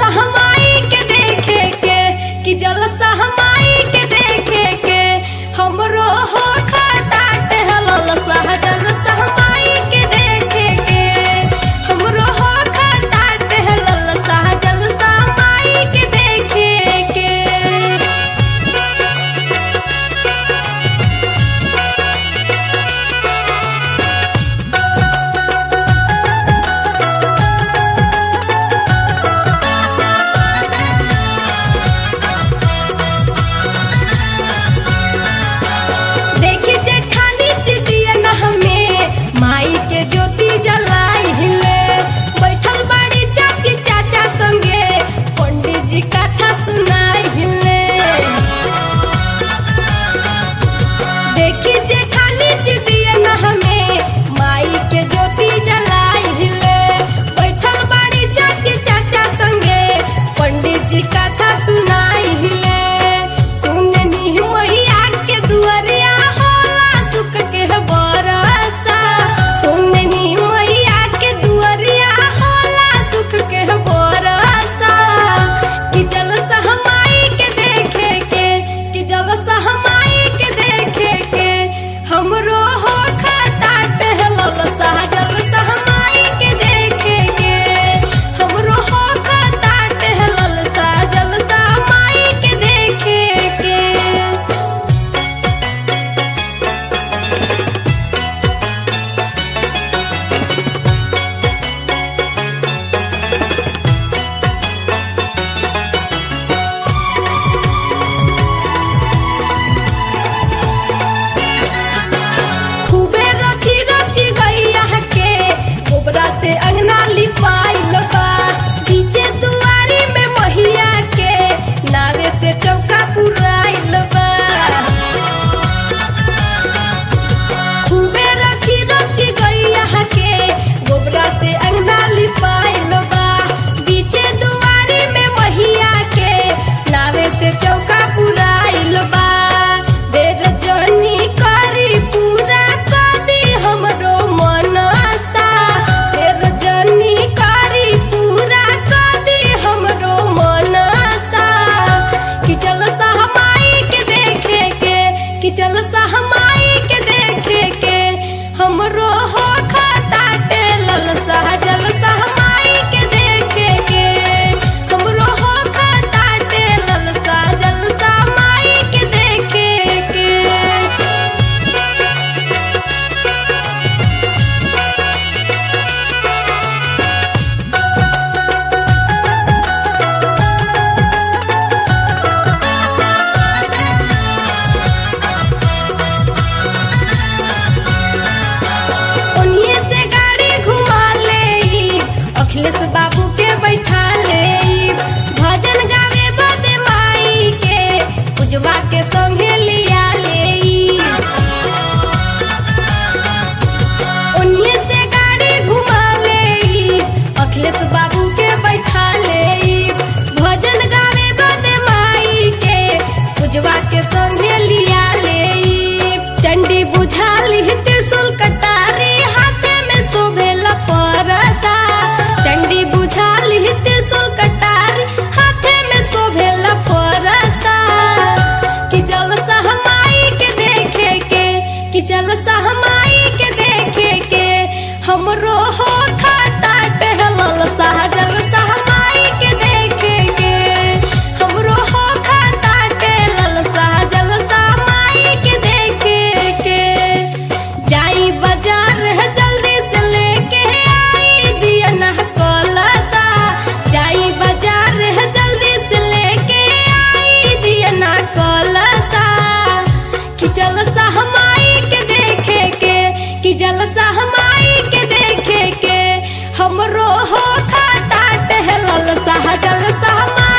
सहमाई के देखे के कि जल सहमाई के देखे के हमरो हो खटाट हलल सह जल सहमाई के देखे के हमरो हो खटाट हलल सह जल सहमाई के देखे के देखी जेठानी जिदिया न हमें माई के ज्योति जलाई हिले बैठल बाड़ी चाची चाचा संगे पंडित जी कथा सुनाई हिले देखी जेठानी जिदिया न हमें माई के ज्योति जलाई हिले बैठल बाड़ी चाची चाचा संगे पंडित जी कथा सुनाई हिले सुननी मैया के दुआरिया होला सुख के बरसा सुननी मैया के दुआरिया होला सुख के बरसा कि जल सहमाई के देखे के कि जल सहमाई के देखे के हमरो हो खटाट हलल सह जल सहमाई के देखे के हमरो हो खटाट हलल सह जल सहमाई के देखे के खूबे रची रची गैया के गोबरा से अंगना लिपाइल बा पीछे दुआरी में महिया के नावे से चौका पुराइल बा खूबे रची रची गैया के गोबरा से अंगना लिपाइल बा पीछे दुआरी में महिया के नावे से चौका पुराइल बा देर जनी करी पूरा कदी हमरो मनसा देर जनी करी पूरा कदी हमरो मनसा कि चल सहमाई के देखे के कि चल सहमाई के देखे के हमरो हो खटाटे लल सह जल सहमाई के देखे के हमरो हो खटाटे लल सह जल सहमाई के देखे के उन्हीं से गाड़ी घुमा ले अखिलेश बाबू के बैठा ले भजन गावे बदे माई के पूजवा के संगे लिया ले उन्हीं से गाड़ी घुमा ले अखिलेश बाबू के बैठा ले भजन गावे बदे माई के पूजवा के संगे लिया ले चंडी बुझाली त्रिशूल कटारी हाथे में शोभेला परसा चंडी बुझाली त्रिशूल कटारी हाथे में शोभेला परसा कि जल सहमाई के देखे के कि जल सहमाई के देखे के हमरो हो खाता टहलल सह जल सहमाई के देखे के हमरो हो खाता टहलल सह जल सहमाई के देखे के जाई बाजार है जल्दी से लेके आई दिया ना कलसा जाई बाजार है जल्दी से लेके आई दिया ना कलसा कि जल सहमाई के देखे के कि जल सहमाई के देखे के हमरो हो खाता टहलल सह जल सहमाई